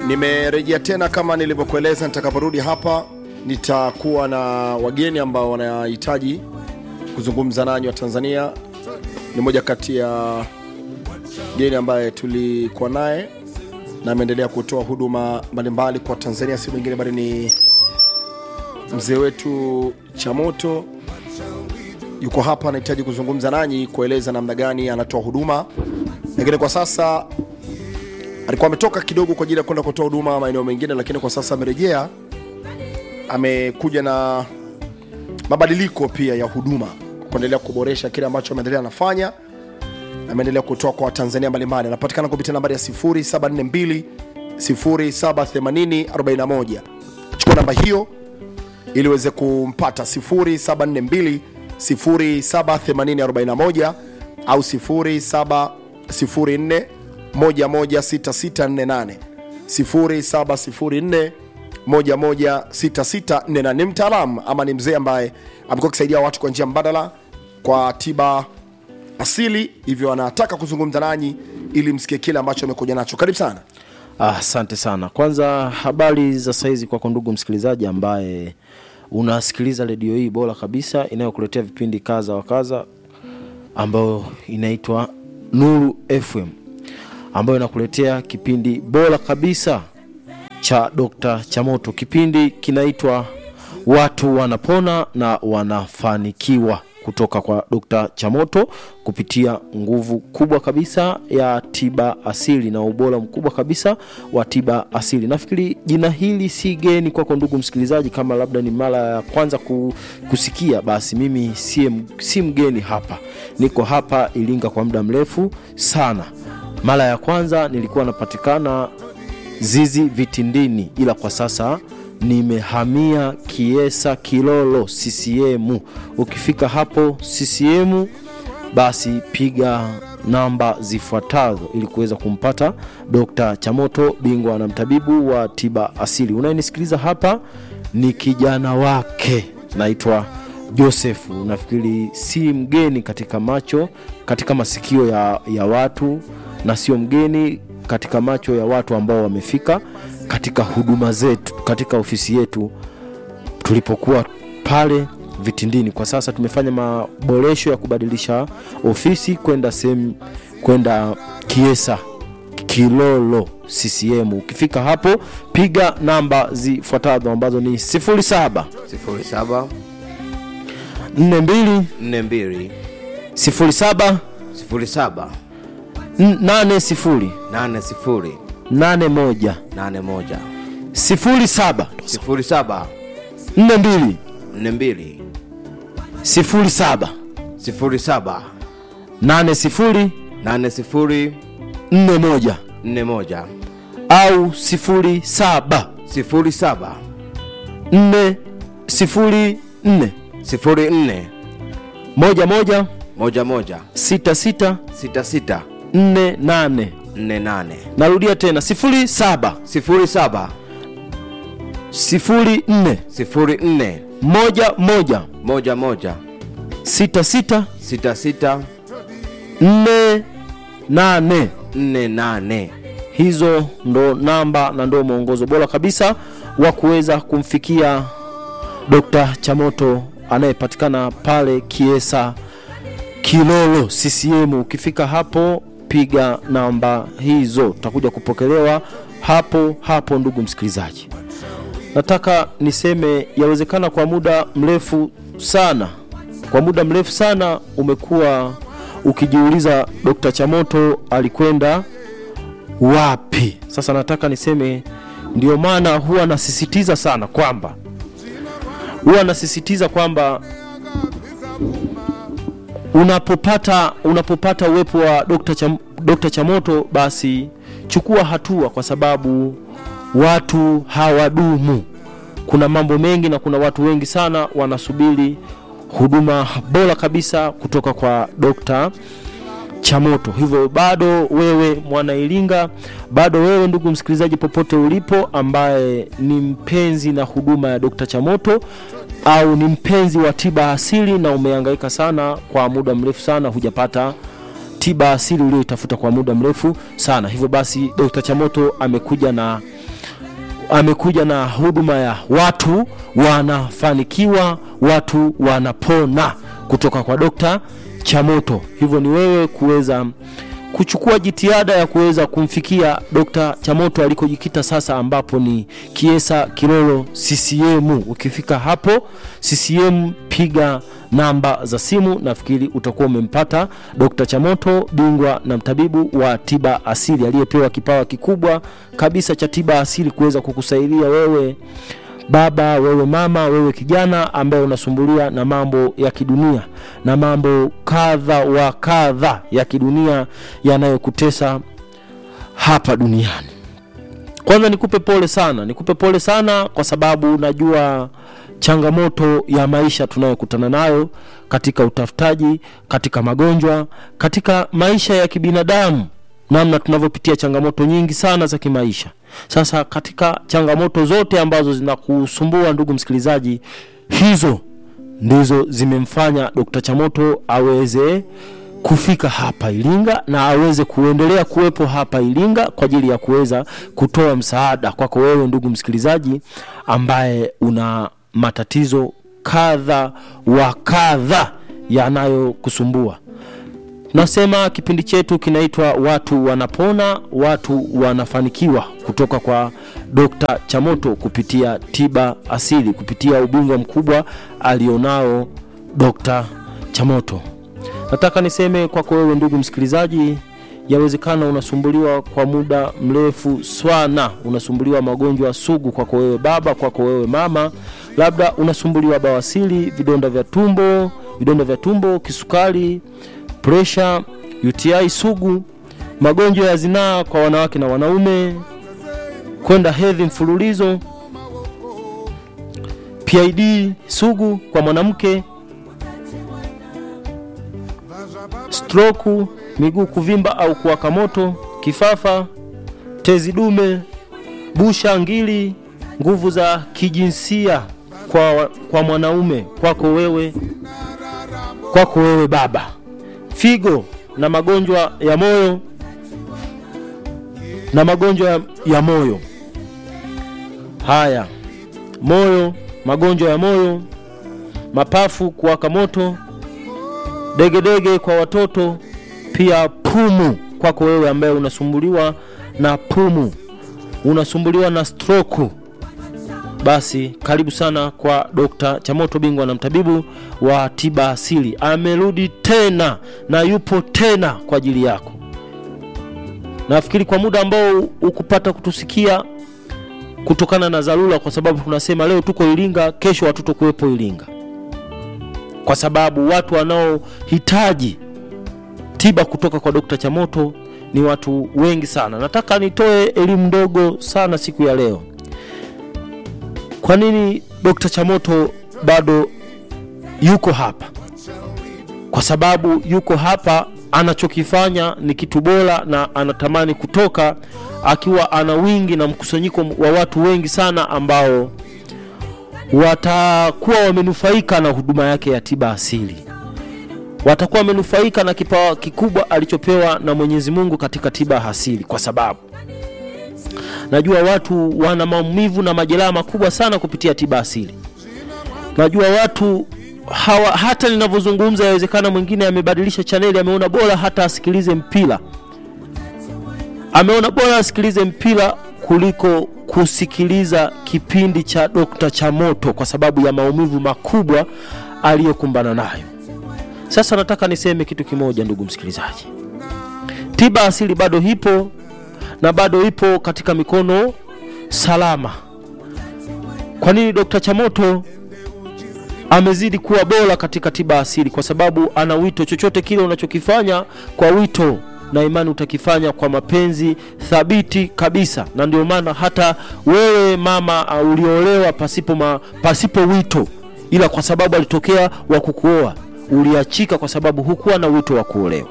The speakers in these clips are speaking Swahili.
nimerejea tena kama nilivyokueleza nitakaporudi hapa nitakuwa na wageni ambao wanahitaji kuzungumza nanyi wa tanzania ni moja kati ya geni ambaye tulikuwa naye na ameendelea kutoa huduma mbalimbali kwa tanzania si mwingine bali ni mzee wetu chamoto yuko hapa anahitaji kuzungumza nanyi kueleza namna gani anatoa huduma lakini kwa sasa alikuwa ametoka kidogo kwa ajili ya kwenda kutoa huduma maeneo mengine lakini kwa sasa amerejea amekuja na mabadiliko pia ya huduma kuendelea kuboresha kile ambacho ameendelea anafanya ameendelea kutoa kwa watanzania mbalimbali anapatikana kupitia nambari ya 742 78041 chukua namba hiyo ili uweze kumpata 742 78041 au 0704 116648 0704 116648 ni mtaalamu ama ni mzee ambaye amekuwa akisaidia watu kwa njia mbadala kwa tiba asili hivyo anataka kuzungumza nanyi ili msikie kile ambacho amekuja nacho karibu sana asante ah, sana kwanza habari za saizi kwako ndugu msikilizaji ambaye unasikiliza redio hii bora kabisa inayokuletea vipindi kaza wa kaza ambayo inaitwa nuru fm ambayo inakuletea kipindi bora kabisa cha Dr. Chamoto. Kipindi kinaitwa Watu Wanapona na Wanafanikiwa kutoka kwa Dr. Chamoto kupitia nguvu kubwa kabisa ya tiba asili na ubora mkubwa kabisa wa tiba asili. Nafikiri jina hili si geni kwako ndugu msikilizaji, kama labda ni mara ya kwanza kusikia, basi mimi si, si mgeni hapa, niko hapa Iringa kwa muda mrefu sana. Mara ya kwanza nilikuwa napatikana Zizi Vitindini, ila kwa sasa nimehamia Kiesa Kilolo CCM. Ukifika hapo CCM, basi piga namba zifuatazo ili kuweza kumpata Dr. Chamoto, bingwa na mtabibu wa tiba asili. Unayenisikiliza hapa ni kijana wake, naitwa Josefu. Nafikiri si mgeni katika macho, katika masikio ya, ya watu na sio mgeni katika macho ya watu ambao wamefika katika huduma zetu katika ofisi yetu tulipokuwa pale Vitindini. Kwa sasa tumefanya maboresho ya kubadilisha ofisi kwenda sehemu kwenda Kiesa Kilolo CCM. Ukifika hapo piga namba zifuatazo ambazo ni 07 07 42 42 07 07 80 80 81 81 07 07 42 42 07 07 80 80 41 41 au 07 07 4 04 04 11 11 66 66 48 48 narudia tena 07 07 04 04 11 11 66 66 48 48 hizo ndo namba na ndo mwongozo bora kabisa wa kuweza kumfikia Dr. Chamoto anayepatikana pale Kiesa Kilolo CCM. Ukifika hapo piga namba hizo, utakuja kupokelewa hapo hapo. Ndugu msikilizaji, nataka niseme yawezekana kwa muda mrefu sana, kwa muda mrefu sana umekuwa ukijiuliza Dr. Chamoto alikwenda wapi? Sasa nataka niseme, ndio maana huwa nasisitiza sana kwamba huwa nasisitiza kwamba unapopata unapopata uwepo wa Dr. Cham, Dr. Chamoto basi chukua hatua, kwa sababu watu hawadumu. Kuna mambo mengi na kuna watu wengi sana wanasubiri huduma bora kabisa kutoka kwa Dr. Chamoto. Hivyo bado wewe mwana Iringa, bado wewe ndugu msikilizaji, popote ulipo, ambaye ni mpenzi na huduma ya Dr. Chamoto au ni mpenzi wa tiba asili na umehangaika sana kwa muda mrefu sana hujapata tiba asili uliyoitafuta kwa muda mrefu sana. Hivyo basi Dr. Chamoto amekuja na amekuja na huduma ya watu wanafanikiwa watu wanapona kutoka kwa dokta chamoto hivyo ni wewe kuweza kuchukua jitihada ya kuweza kumfikia dokta chamoto alikojikita sasa ambapo ni kiesa kilolo ccm ukifika hapo ccm piga namba za simu nafikiri utakuwa umempata dokta chamoto bingwa na mtabibu wa tiba asili aliyepewa kipawa kikubwa kabisa cha tiba asili kuweza kukusaidia wewe baba wewe mama wewe kijana ambaye unasumbulia na mambo ya kidunia na mambo kadha wa kadha ya kidunia yanayokutesa hapa duniani kwanza nikupe pole sana nikupe pole sana kwa sababu najua changamoto ya maisha tunayokutana nayo katika utafutaji katika magonjwa katika maisha ya kibinadamu namna tunavyopitia changamoto nyingi sana za kimaisha sasa katika changamoto zote ambazo zinakusumbua ndugu msikilizaji hizo ndizo zimemfanya dkt chamoto aweze kufika hapa iringa na aweze kuendelea kuwepo hapa iringa kwa ajili ya kuweza kutoa msaada kwako wewe ndugu msikilizaji ambaye una matatizo kadha wa kadha yanayokusumbua nasema kipindi chetu kinaitwa watu wanapona watu wanafanikiwa kutoka kwa dokta chamoto kupitia tiba asili kupitia ubingwa mkubwa alionao dokta chamoto nataka niseme kwako wewe ndugu msikilizaji yawezekana unasumbuliwa kwa muda mrefu sana unasumbuliwa magonjwa sugu kwako wewe baba kwako wewe mama labda unasumbuliwa bawasili vidonda vya tumbo vidonda vya tumbo kisukari presha uti sugu magonjwa ya zinaa kwa wanawake na wanaume kwenda hedhi mfululizo pid sugu kwa mwanamke stroku miguu kuvimba au kuwaka moto kifafa tezi dume busha ngili nguvu za kijinsia kwa, kwa mwanaume kwako wewe kwako wewe baba figo na magonjwa ya moyo na magonjwa ya, ya moyo haya moyo magonjwa ya moyo mapafu kuwaka moto degedege kwa watoto pia pumu kwako wewe ambaye unasumbuliwa na pumu unasumbuliwa na stroku basi karibu sana kwa dokta chamoto bingwa na mtabibu wa tiba asili amerudi tena na yupo tena kwa ajili yako nafikiri kwa muda ambao ukupata kutusikia kutokana na dharura kwa sababu tunasema leo tuko iringa kesho hatutokuwepo iringa kwa sababu watu wanaohitaji tiba kutoka kwa dokta chamoto ni watu wengi sana nataka nitoe elimu ndogo sana siku ya leo kwa nini dokta chamoto bado yuko hapa kwa sababu yuko hapa anachokifanya ni kitu bora na anatamani kutoka akiwa ana wingi na mkusanyiko wa watu wengi sana ambao watakuwa wamenufaika na huduma yake ya tiba asili watakuwa wamenufaika na kipawa kikubwa alichopewa na mwenyezi mungu katika tiba asili kwa sababu najua watu wana maumivu na majeraha makubwa sana kupitia tiba asili najua watu hawa hata ninavyozungumza yawezekana mwingine amebadilisha chaneli ameona bora hata asikilize mpira ameona bora asikilize mpira kuliko kusikiliza kipindi cha dokta chamoto kwa sababu ya maumivu makubwa aliyokumbana nayo sasa nataka niseme kitu kimoja ndugu msikilizaji tiba asili bado ipo na bado ipo katika mikono salama kwa nini dokta chamoto amezidi kuwa bora katika tiba asili kwa sababu ana wito chochote kile unachokifanya kwa wito na imani utakifanya kwa mapenzi thabiti kabisa na ndio maana hata wewe mama uh, uliolewa pasipo, ma, pasipo wito ila kwa sababu alitokea wa kukuoa uliachika kwa sababu hukuwa na wito wa kuolewa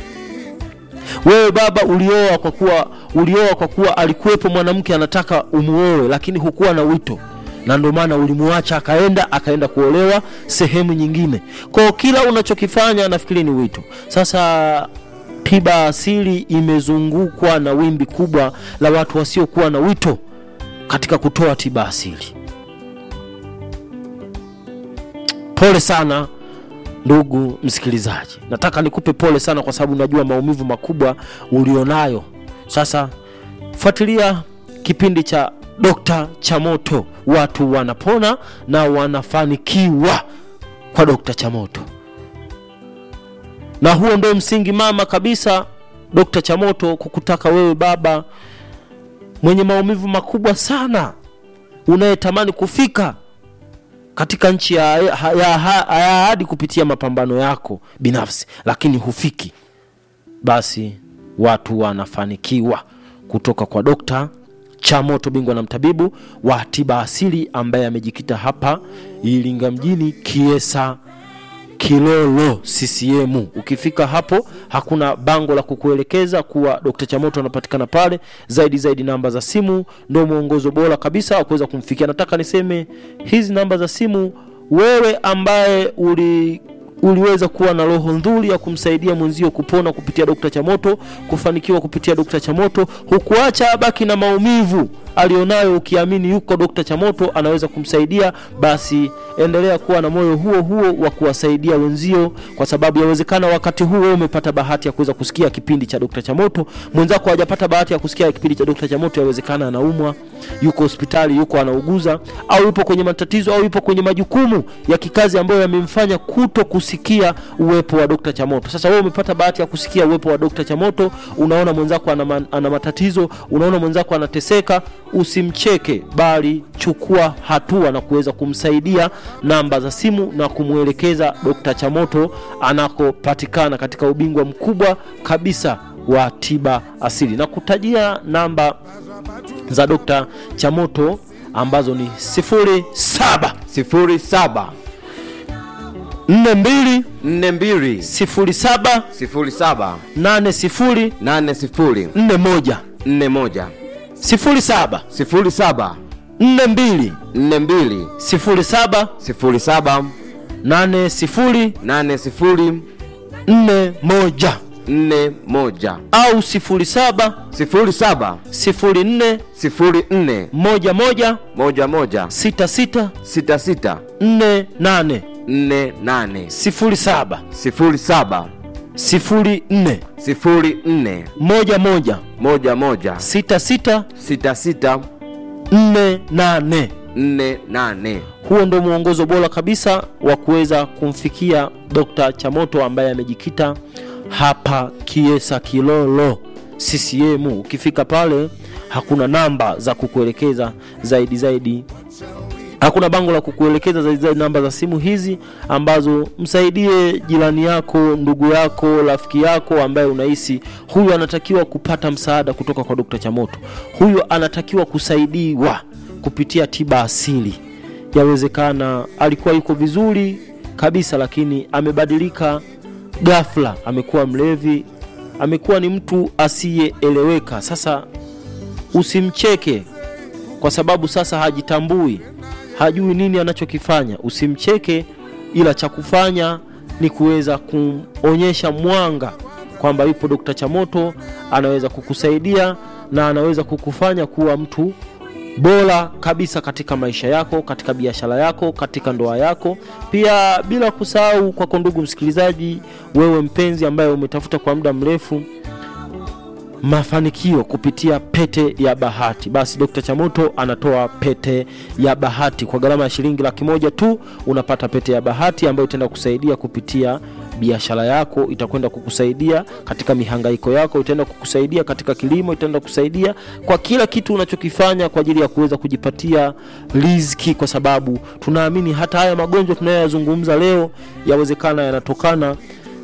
wewe baba ulioa kwa kuwa ulioa kwa kuwa alikuwepo mwanamke anataka umuoe lakini hukuwa na wito na ndio maana ulimuacha akaenda akaenda kuolewa sehemu nyingine kwao kila unachokifanya nafikiri ni wito sasa tiba asili imezungukwa na wimbi kubwa la watu wasiokuwa na wito katika kutoa tiba asili. Pole sana ndugu msikilizaji, nataka nikupe pole sana kwa sababu najua maumivu makubwa ulionayo. Sasa fuatilia kipindi cha Dokta Chamoto, watu wanapona na wanafanikiwa kwa Dokta Chamoto, na huo ndio msingi mama kabisa Dokta Chamoto kukutaka wewe baba mwenye maumivu makubwa sana unayetamani kufika katika nchi ya, ya, ya, ya ahadi kupitia mapambano yako binafsi, lakini hufiki, basi watu wanafanikiwa kutoka kwa Dokta Chamoto, bingwa na mtabibu wa tiba asili ambaye amejikita hapa Iringa mjini, Kiesa Kilolo CCM. Ukifika hapo hakuna bango la kukuelekeza kuwa Dr. Chamoto anapatikana pale. Zaidi zaidi, namba za simu ndio mwongozo bora kabisa wa kuweza kumfikia. Nataka niseme hizi namba za simu, wewe ambaye uli uliweza kuwa na roho nzuri ya kumsaidia mwenzio kupona kupitia Dr. Chamoto, kufanikiwa kupitia Dr. Chamoto, hukuacha abaki na maumivu alionayo, ukiamini yuko Dr. Chamoto anaweza kumsaidia, basi endelea kuwa na moyo huo huo wa kuwasaidia wenzio, kwa sababu yawezekana wakati huo wewe umepata bahati ya kuweza kusikia kipindi cha Dr. Chamoto, mwenzako hajapata bahati ya kusikia kipindi cha Dr. Chamoto, yawezekana anaumwa, yuko hospitali, yuko anauguza, au yupo kwenye matatizo, au yupo kwenye majukumu ya kikazi ambayo yamemfanya kuto kusikia uwepo wa Dr. Chamoto. Sasa wewe umepata bahati ya kusikia uwepo wa Dr. Chamoto, unaona mwenzako ana, ma- ana matatizo, unaona mwenzako anateseka, usimcheke, bali chukua hatua na kuweza kumsaidia namba za simu na kumwelekeza Dr. Chamoto anakopatikana katika ubingwa mkubwa kabisa wa tiba asili na kutajia namba za Dr. Chamoto ambazo ni 07 sifuri saba 42 nne mbili 07 sifuri saba 80 nane sifuri 41 nne moja 07 sifuri saba 42 nne mbili 07 sifuri saba 80 nane sifuri 41 nne moja au 07 sifuri saba 04 sifuri nne 11 moja moja 66 sita sita 48 nne nane 07 sifuri saba 04 sifuri nne 11 moja moja 66 sita sita 48 nne nane huo ndio mwongozo bora kabisa wa kuweza kumfikia Dr. Chamoto ambaye amejikita hapa Kiesa Kilolo CCM. Ukifika pale hakuna namba za kukuelekeza zaidi zaidi, hakuna bango la kukuelekeza zaidi zaidi namba za simu hizi ambazo msaidie jirani yako, ndugu yako, rafiki yako ambaye unahisi huyu anatakiwa kupata msaada kutoka kwa Dr. Chamoto, huyu anatakiwa kusaidiwa kupitia tiba asili. Yawezekana alikuwa yuko vizuri kabisa, lakini amebadilika ghafla, amekuwa mlevi, amekuwa ni mtu asiyeeleweka. Sasa usimcheke kwa sababu sasa hajitambui, hajui nini anachokifanya. Usimcheke, ila cha kufanya ni kuweza kumonyesha mwanga kwamba yupo Dokta Chamoto, anaweza kukusaidia na anaweza kukufanya kuwa mtu bora kabisa katika maisha yako, katika biashara yako, katika ndoa yako, pia bila kusahau kwako, ndugu msikilizaji, wewe mpenzi ambaye umetafuta kwa muda mrefu mafanikio kupitia pete ya bahati, basi Dr. Chamoto anatoa pete ya bahati kwa gharama ya shilingi laki moja tu. Unapata pete ya bahati ambayo itaenda kusaidia kupitia biashara yako, itakwenda kukusaidia katika mihangaiko yako, itaenda kukusaidia katika kilimo, itaenda kusaidia kwa kila kitu unachokifanya kwa ajili ya kuweza kujipatia riziki, kwa sababu tunaamini hata haya magonjwa tunayoyazungumza leo yawezekana yanatokana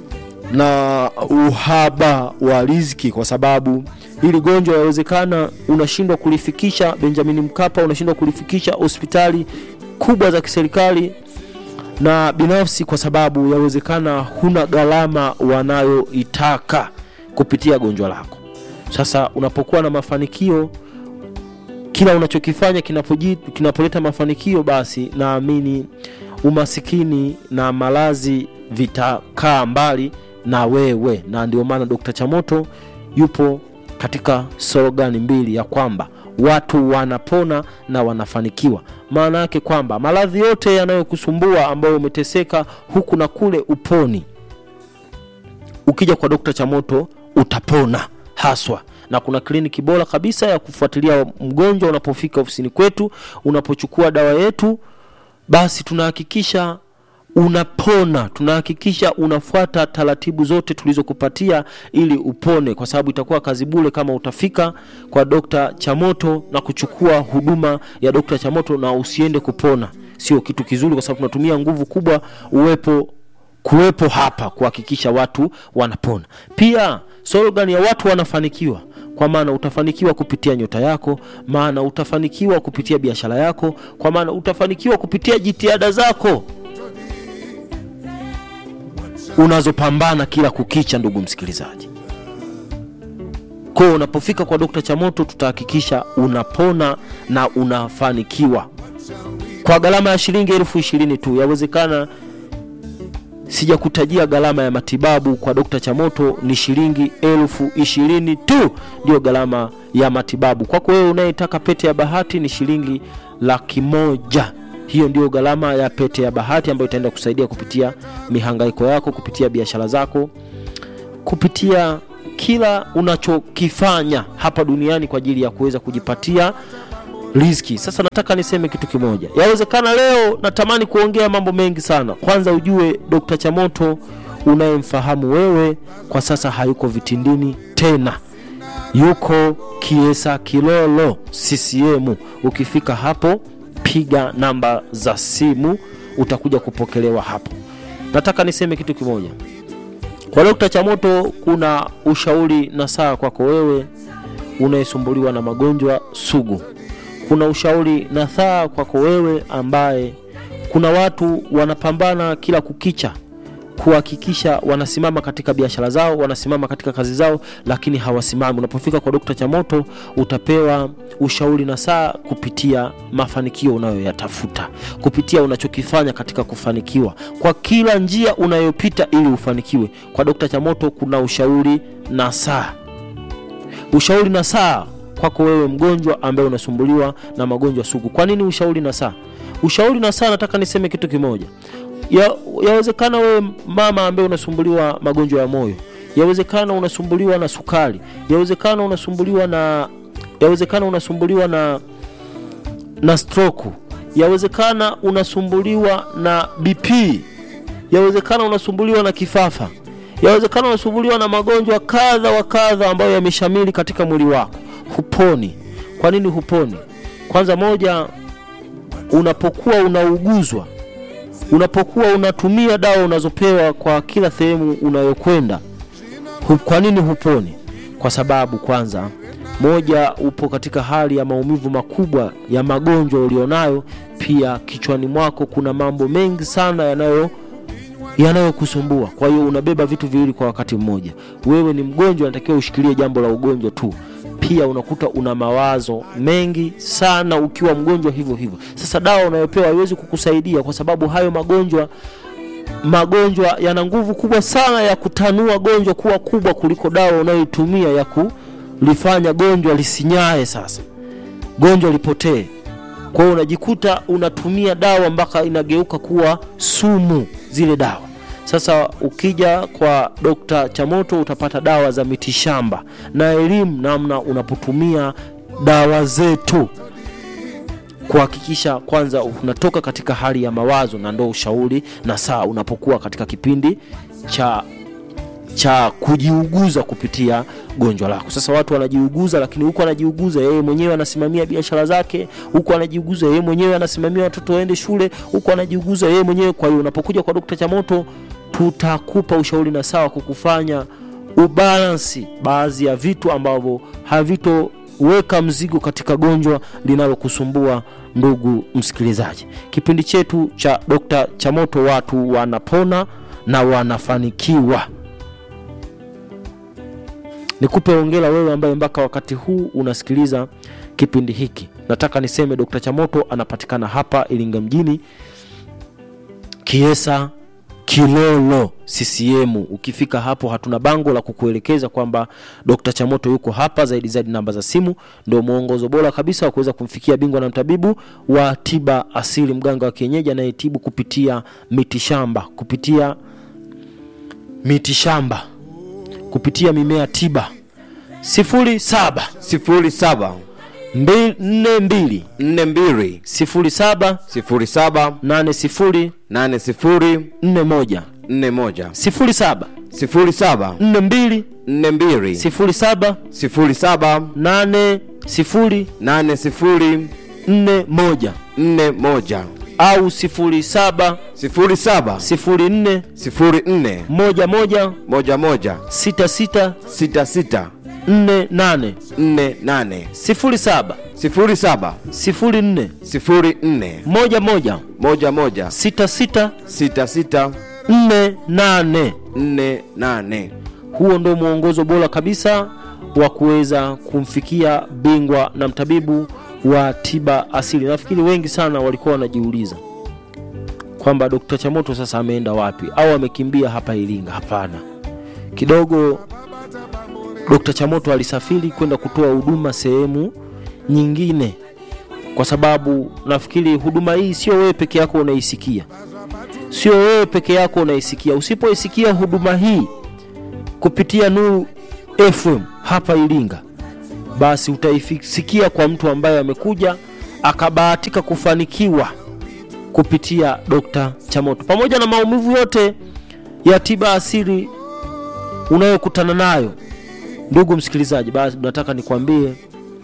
na uhaba wa riziki, kwa sababu hili gonjwa yawezekana unashindwa kulifikisha Benjamin Mkapa, unashindwa kulifikisha hospitali kubwa za kiserikali na binafsi, kwa sababu yawezekana huna gharama wanayoitaka kupitia gonjwa lako. Sasa unapokuwa na mafanikio kila unachokifanya kinapoji- kinapoleta mafanikio, basi naamini umasikini na malazi vitakaa mbali na wewe, na ndio maana Dr. Chamoto yupo katika slogan mbili ya kwamba watu wanapona na wanafanikiwa maana yake kwamba maradhi yote yanayokusumbua ambayo umeteseka huku na kule uponi ukija kwa dokta chamoto utapona haswa na kuna kliniki bora kabisa ya kufuatilia mgonjwa unapofika ofisini kwetu unapochukua dawa yetu basi tunahakikisha unapona tunahakikisha unafuata taratibu zote tulizokupatia ili upone kwa sababu itakuwa kazi bure kama utafika kwa dokta chamoto na kuchukua huduma ya dokta chamoto na usiende kupona sio kitu kizuri kwa sababu tunatumia nguvu kubwa uwepo kuwepo hapa kuhakikisha watu wanapona pia slogan ya watu wanafanikiwa kwa maana utafanikiwa kupitia nyota yako maana utafanikiwa kupitia biashara yako kwa maana utafanikiwa kupitia jitihada zako unazopambana kila kukicha ndugu msikilizaji kwao unapofika kwa dokta chamoto tutahakikisha unapona na unafanikiwa kwa gharama ya shilingi elfu ishirini tu yawezekana sijakutajia gharama ya matibabu kwa dokta chamoto ni shilingi elfu ishirini tu ndio gharama ya matibabu kwako wewe unayetaka pete ya bahati ni shilingi laki moja hiyo ndio gharama ya pete ya bahati ambayo itaenda kusaidia kupitia mihangaiko yako kupitia biashara zako kupitia kila unachokifanya hapa duniani kwa ajili ya kuweza kujipatia riziki sasa nataka niseme kitu kimoja yawezekana leo natamani kuongea mambo mengi sana kwanza ujue dr chamoto unayemfahamu wewe kwa sasa hayuko vitindini tena yuko kiesa kilolo ccm ukifika hapo piga namba za simu utakuja kupokelewa hapo nataka niseme kitu kimoja kwa dokta chamoto kuna ushauri na saa kwako wewe unayesumbuliwa na magonjwa sugu kuna ushauri na saa kwako wewe ambaye kuna watu wanapambana kila kukicha kuhakikisha wanasimama katika biashara zao wanasimama katika kazi zao lakini hawasimami unapofika kwa dokta chamoto utapewa ushauri na saa kupitia mafanikio unayoyatafuta kupitia unachokifanya katika kufanikiwa kwa kila njia unayopita ili ufanikiwe kwa dokta chamoto kuna ushauri na saa ushauri na saa kwako wewe mgonjwa ambaye unasumbuliwa na magonjwa sugu kwa nini ushauri na saa ushauri na saa nataka niseme kitu kimoja ya, yawezekana wewe mama ambaye unasumbuliwa magonjwa ya moyo yawezekana unasumbuliwa na sukari yawezekana unasumbuliwa na yawezekana unasumbuliwa na na stroke yawezekana unasumbuliwa na bp yawezekana unasumbuliwa na kifafa yawezekana unasumbuliwa na magonjwa kadha wa kadha ambayo yameshamili katika mwili wako huponi kwa nini huponi kwanza moja unapokuwa unauguzwa unapokuwa unatumia dawa unazopewa kwa kila sehemu unayokwenda hu, kwa nini huponi kwa sababu kwanza moja upo katika hali ya maumivu makubwa ya magonjwa ulionayo pia kichwani mwako kuna mambo mengi sana yanayo yanayokusumbua kwa hiyo unabeba vitu viwili kwa wakati mmoja wewe ni mgonjwa unatakiwa ushikilie jambo la ugonjwa tu pia unakuta una mawazo mengi sana ukiwa mgonjwa hivyo hivyo sasa dawa unayopewa haiwezi kukusaidia kwa sababu hayo magonjwa magonjwa yana nguvu kubwa sana ya kutanua gonjwa kuwa kubwa kuliko dawa unayoitumia ya kulifanya gonjwa lisinyae sasa gonjwa lipotee kwa hiyo unajikuta unatumia dawa mpaka inageuka kuwa sumu zile dawa sasa ukija kwa dokta chamoto utapata dawa za mitishamba na elimu namna unapotumia dawa zetu kuhakikisha kwanza unatoka katika hali ya mawazo na ndo ushauri na saa unapokuwa katika kipindi cha cha kujiuguza kupitia gonjwa lako sasa watu wanajiuguza lakini huku anajiuguza yeye mwenyewe anasimamia biashara zake huku anajiuguza yeye mwenyewe anasimamia watoto waende shule huku anajiuguza yeye mwenyewe kwa hiyo unapokuja kwa dokta chamoto tutakupa ushauri na sawa kukufanya ubalansi baadhi ya vitu ambavyo havitoweka mzigo katika gonjwa linalokusumbua ndugu msikilizaji kipindi chetu cha dokta chamoto watu wanapona na wanafanikiwa nikupe ongera wewe ambaye mpaka wakati huu unasikiliza kipindi hiki nataka niseme dr chamoto anapatikana hapa iringa mjini kiesa Kilolo CCM. Ukifika hapo, hatuna bango la kukuelekeza kwamba Dr. Chamoto yuko hapa. Zaidi zaidi, namba za simu ndio mwongozo bora kabisa wa kuweza kumfikia bingwa na mtabibu wa tiba asili, mganga wa kienyeji anayetibu kupitia mitishamba, kupitia mitishamba, kupitia mimea tiba. sifuri saba sifuri saba mbi- nne mbili nne mbili sifuri saba sifuri saba nane sifuri nane sifuri nne moja nne moja sifuri saba sifuri saba nne mbili nne mbili sifuri saba sifuri saba nane sifuri nane sifuri nne moja nne moja au sifuri saba sifuri saba sifuri nne sifuri nne moja moja moja moja sita sita sita sita nne nane nne nane sifuri saba sifuri saba sifuri nne sifuri nne moja moja moja moja sita sita sita sita nne nane nne nane huo ndio mwongozo bora kabisa wa kuweza kumfikia bingwa na mtabibu wa tiba asili nafikiri wengi sana walikuwa wanajiuliza kwamba dokta chamoto sasa ameenda wapi au amekimbia hapa iringa hapana kidogo dokta chamoto alisafiri kwenda kutoa huduma sehemu nyingine kwa sababu nafikiri huduma hii sio wewe peke yako unaisikia sio wewe peke yako unaisikia usipoisikia huduma hii kupitia Nuru FM hapa Iringa, basi utaisikia kwa mtu ambaye amekuja akabahatika kufanikiwa kupitia Dr. Chamoto, pamoja na maumivu yote ya tiba asili unayokutana nayo. Ndugu msikilizaji, basi nataka nikwambie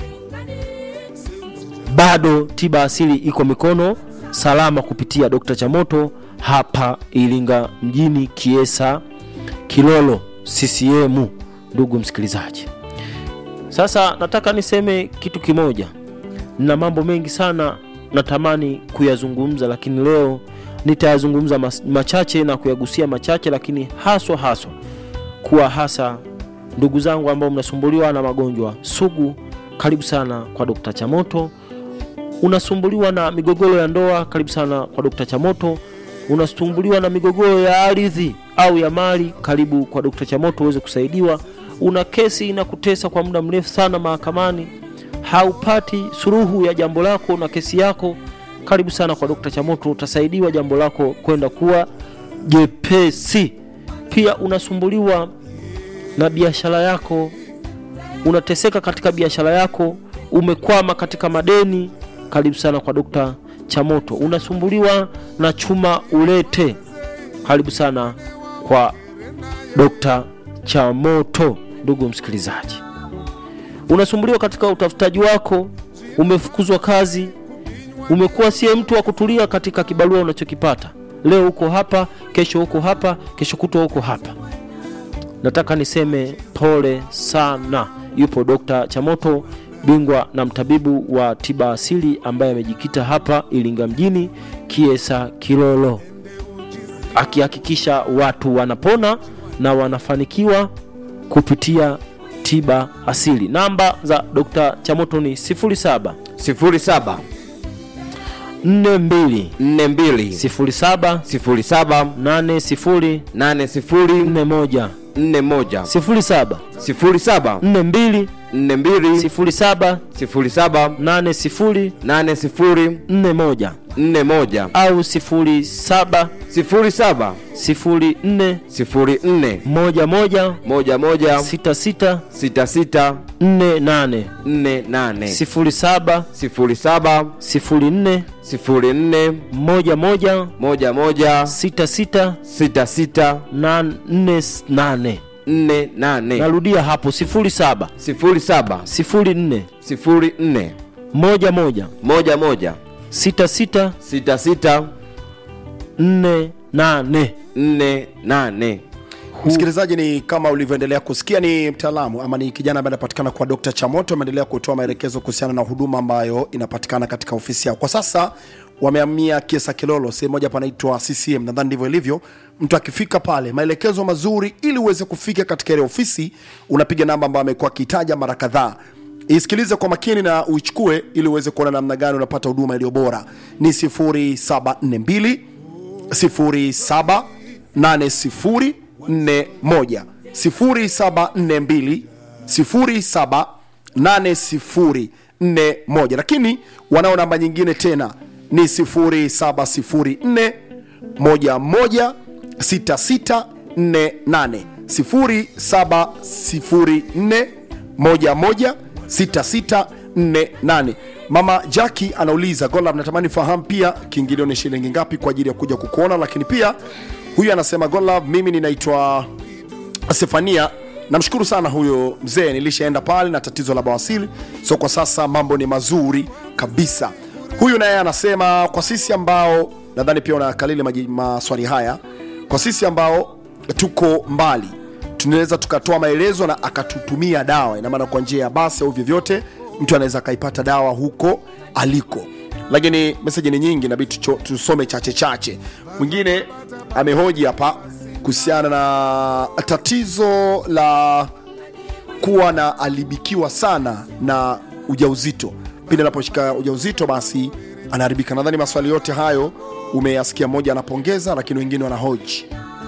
bado tiba asili iko mikono salama kupitia Dr. Chamoto hapa Iringa mjini, Kiesa, Kilolo, CCM. Ndugu msikilizaji, sasa nataka niseme kitu kimoja. Nina mambo mengi sana natamani kuyazungumza, lakini leo nitayazungumza mas- machache na kuyagusia machache, lakini haswa haswa kuwa hasa ndugu zangu ambao mnasumbuliwa na magonjwa sugu, karibu sana kwa Dr. Chamoto unasumbuliwa na migogoro ya ndoa, karibu sana kwa Dr. Chamoto. Unasumbuliwa na migogoro ya ardhi au ya mali, karibu kwa Dr. Chamoto uweze kusaidiwa. Una kesi inakutesa kwa muda mrefu sana mahakamani, haupati suluhu ya jambo lako na kesi yako, karibu sana kwa Dr. Chamoto, utasaidiwa jambo lako kwenda kuwa jepesi. Pia unasumbuliwa na biashara yako unateseka katika biashara yako, umekwama katika madeni, karibu sana kwa Dokta Chamoto. Unasumbuliwa na chuma ulete, karibu sana kwa Dokta Chamoto. Ndugu msikilizaji, unasumbuliwa katika utafutaji wako, umefukuzwa kazi, umekuwa sie mtu wa kutulia katika kibarua unachokipata. Leo uko hapa, kesho uko hapa, kesho kutwa uko hapa nataka niseme pole sana. Yupo Dokta Chamoto, bingwa na mtabibu wa tiba asili ambaye amejikita hapa Iringa mjini, Kiesa Kilolo, akihakikisha watu wanapona na wanafanikiwa kupitia tiba asili. Namba za Dokta Chamoto ni 07 sifuri saba 42 nne mbili 07 sifuri saba 80 nane sifuri 41 nne moja 07 sifuri saba 42 nne mbili 07 sifuri saba 80 nane sifuri 41 nne moja au 07 sifuri saba 04 sifuri nne 11 moja moja 66 sita sita 48 nne nane 07 sifuri saba 04 sifuri nne 11 moja moja 66 sita sita 48 nne nane narudia hapo 07 sifuri saba 04 sifuri nne 11 moja moja 66 sita sita 48 nne nane msikilizaji ni kama ulivyoendelea kusikia ni mtaalamu ama ni kijana ambaye anapatikana kwa dr chamoto ameendelea kutoa maelekezo kuhusiana na huduma ambayo inapatikana katika ofisi yao kwa sasa wameamia kiesa kilolo sehemu moja panaitwa ccm nadhani ndivyo ilivyo mtu akifika pale maelekezo mazuri ili uweze kufika katika ile ofisi unapiga namba ambayo amekuwa akitaja mara kadhaa isikilize kwa makini na uichukue ili uweze kuona namna gani unapata huduma iliyo bora ni 0742 07 0742 0742 078041 lakini wanao namba nyingine tena ni 0704 11 6648 0704 11 6648 mama jaki anauliza golab natamani fahamu pia kiingilio ni shilingi ngapi kwa ajili ya kuja kukuona lakini pia huyu anasema golab mimi ninaitwa Stefania, namshukuru sana huyo mzee, nilishaenda pale na tatizo la bawasili, so kwa sasa mambo ni mazuri kabisa. Huyu naye anasema kwa sisi ambao nadhani pia unakalili maji- maswali haya, kwa sisi ambao tuko mbali tunaweza tukatoa maelezo na akatutumia dawa, ina maana kwa njia ya basi au vyovyote, mtu anaweza akaipata dawa huko aliko lakini meseji ni nyingi, nabidi tucho- tusome chache chache. Mwingine amehoji hapa kuhusiana na tatizo la kuwa na alibikiwa sana na ujauzito. Pindi anaposhika ujauzito, basi anaharibika. Nadhani maswali yote hayo umeyasikia, mmoja anapongeza, lakini wengine wanahoji.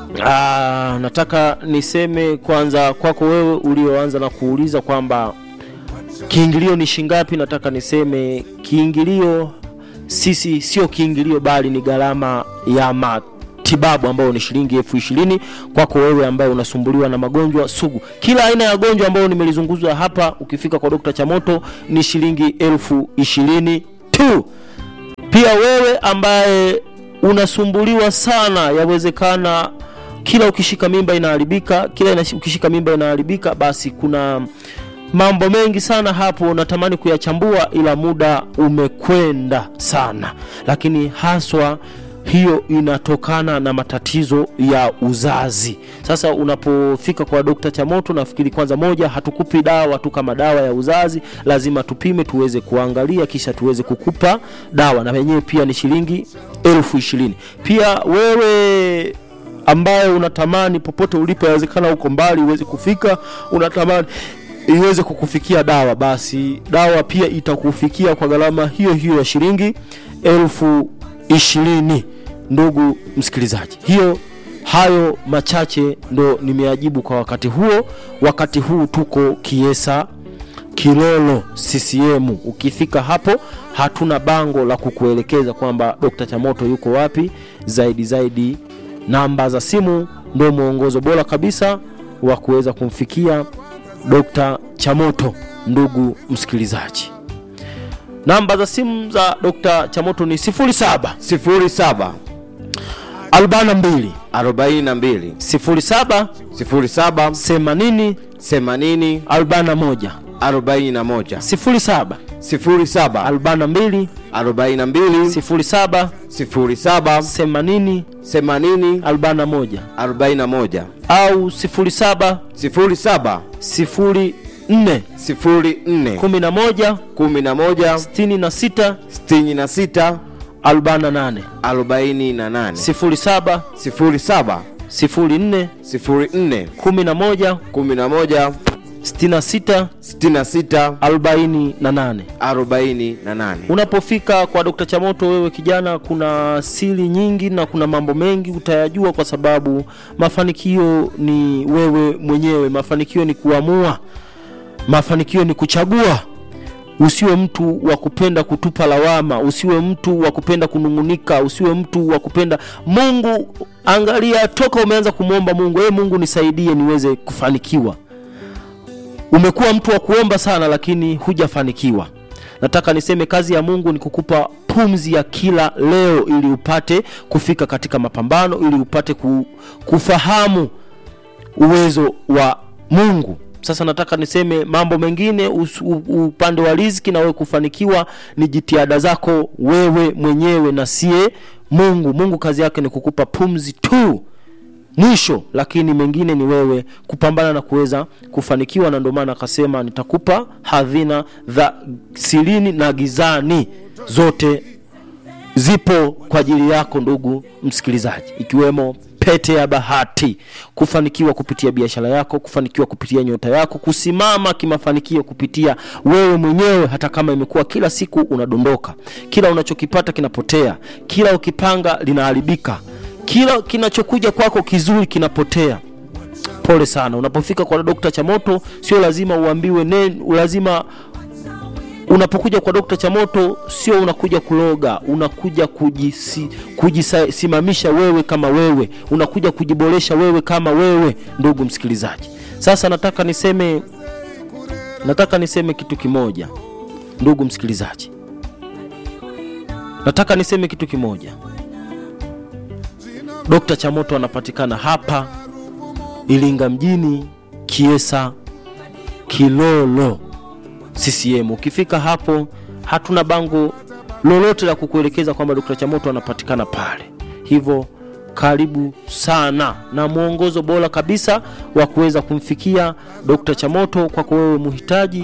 Ah, nataka niseme kwanza kwako wewe ulioanza na kuuliza kwamba kiingilio ni shingapi. Nataka niseme kiingilio sisi sio kiingilio, bali ni gharama ya matibabu ambayo ni shilingi elfu ishirini kwako wewe ambaye unasumbuliwa na magonjwa sugu. Kila aina ya gonjwa ambayo nimelizunguzwa hapa, ukifika kwa Dokta Chamoto ni shilingi elfu ishirini tu. Pia wewe ambaye unasumbuliwa sana, yawezekana kila ukishika mimba inaharibika, kila inashi- ukishika mimba inaharibika, basi kuna mambo mengi sana hapo natamani kuyachambua, ila muda umekwenda sana, lakini haswa hiyo inatokana na matatizo ya uzazi. Sasa unapofika kwa Dokta Chamoto, nafikiri kwanza, moja, hatukupi dawa tu kama dawa ya uzazi, lazima tupime tuweze kuangalia, kisha tuweze kukupa dawa, na wenyewe pia ni shilingi elfu ishirini. Pia wewe ambaye unatamani popote ulipo, yawezekana uko mbali uweze kufika, unatamani iweze kukufikia dawa, basi dawa pia itakufikia kwa gharama hiyo hiyo ya shilingi elfu ishirini. Ndugu msikilizaji, hiyo hayo machache ndo nimeajibu kwa wakati huo. Wakati huu tuko Kiesa Kilolo CCM. Ukifika hapo, hatuna bango la kukuelekeza kwamba Dr. Chamoto yuko wapi. Zaidi zaidi, namba za simu ndio mwongozo bora kabisa wa kuweza kumfikia Dr. Chamoto. Ndugu msikilizaji, namba za simu za Dr. Chamoto ni 07 07 42 42 07 07 80 80 41 41 07 07 42 42 07 07 80 80 41 41 au 07 07 04 04 11 11 66 66 48 48 07 07 04 04 11 11 66 66 48 48 unapofika kwa Dr. Chamoto wewe kijana, kuna siri nyingi na kuna mambo mengi utayajua, kwa sababu mafanikio ni wewe mwenyewe. Mafanikio ni kuamua, mafanikio ni kuchagua. Usiwe mtu wa kupenda kutupa lawama, usiwe mtu wa kupenda kunung'unika, usiwe mtu wa kupenda Mungu. Angalia toka umeanza kumwomba Mungu, ee Mungu nisaidie niweze kufanikiwa umekuwa mtu wa kuomba sana lakini hujafanikiwa. Nataka niseme kazi ya Mungu ni kukupa pumzi ya kila leo, ili upate kufika katika mapambano, ili upate ku, kufahamu uwezo wa Mungu. Sasa nataka niseme mambo mengine us, u, upande wa riziki na wewe kufanikiwa ni jitihada zako wewe mwenyewe na sie Mungu. Mungu kazi yake ni kukupa pumzi tu mwisho lakini mengine ni wewe kupambana na kuweza kufanikiwa, na ndio maana akasema nitakupa hadhina za sirini na gizani, zote zipo kwa ajili yako ndugu msikilizaji, ikiwemo pete ya bahati, kufanikiwa kupitia biashara yako, kufanikiwa kupitia nyota yako, kusimama kimafanikio kupitia wewe mwenyewe, hata kama imekuwa kila siku unadondoka, kila unachokipata kinapotea, kila ukipanga linaharibika kila kinachokuja kwako kizuri kinapotea pole sana unapofika kwa dokta chamoto sio lazima uambiwe ne, lazima unapokuja kwa dokta chamoto sio unakuja kuloga unakuja kujisi, kujisimamisha wewe kama wewe unakuja kujiboresha wewe kama wewe ndugu msikilizaji sasa nataka niseme nataka niseme kitu kimoja ndugu msikilizaji nataka niseme kitu kimoja dokta chamoto anapatikana hapa iringa mjini kiesa kilolo ccm ukifika hapo hatuna bango lolote la kukuelekeza kwamba dokta chamoto anapatikana pale hivyo karibu sana na mwongozo bora kabisa wa kuweza kumfikia dokta chamoto kwako wewe muhitaji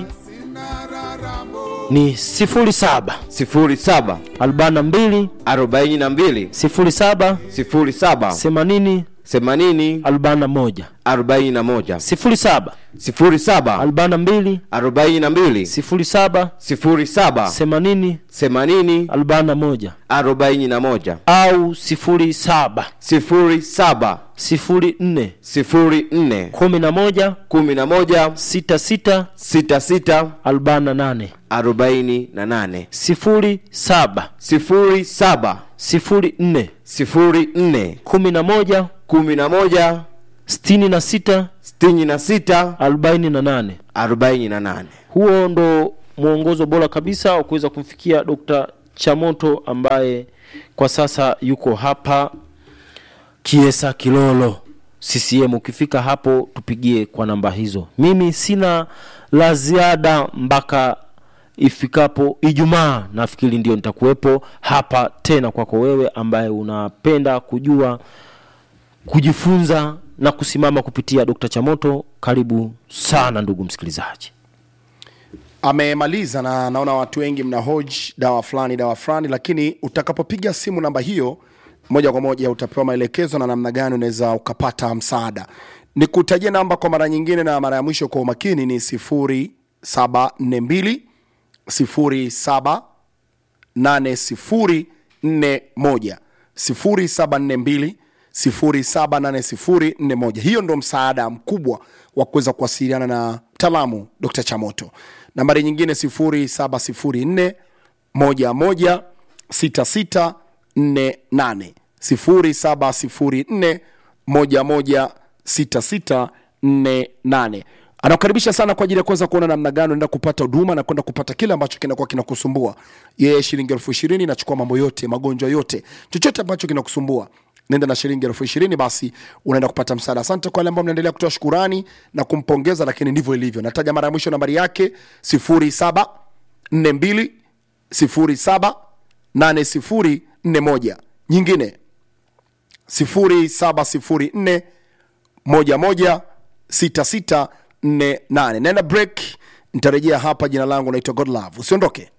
ni 07 07 42 42 07 07 80 80 41 41 07 07 42 42 07 07 80 80 41 41 au 07 07 04 04 11 11 66 66 48 48 07 07 04 04 11 11 66 66 48 48 huo ndo mwongozo bora kabisa wa kuweza kumfikia Dr. Chamoto ambaye kwa sasa yuko hapa Kiesa Kilolo CCM. Ukifika hapo tupigie kwa namba hizo. Mimi sina la ziada mpaka ifikapo Ijumaa, nafikiri ndio nitakuwepo hapa tena kwako wewe ambaye unapenda kujua kujifunza na kusimama kupitia Dr. Chamoto. Karibu sana ndugu msikilizaji. amemaliza na naona watu wengi mna hoji dawa fulani dawa fulani lakini utakapopiga simu namba hiyo moja kwa moja utapewa maelekezo na namna gani unaweza ukapata msaada nikutajie namba kwa mara nyingine na mara ya mwisho kwa umakini ni 0742 07 8041 0742 078041 hiyo ndo msaada mkubwa wa kuweza kuwasiliana na mtaalamu dr chamoto nambari nyingine 0704 11 6648 0704 11 6648 anakukaribisha sana kwa ajili ya kuweza kuona namna gani unaenda kupata huduma na kwenda kupata kile ambacho kinakuwa kinakusumbua yeye shilingi elfu ishirini inachukua mambo yote magonjwa yote chochote ambacho kinakusumbua nenda na shilingi elfu ishirini basi unaenda kupata msaada asante kwa wale ambao mnaendelea kutoa shukurani na kumpongeza lakini ndivyo ilivyo nataja mara ya mwisho nambari yake 0742 07 8041 nyingine 0704 11 6648 naenda break nitarejea hapa jina langu naitwa godlove usiondoke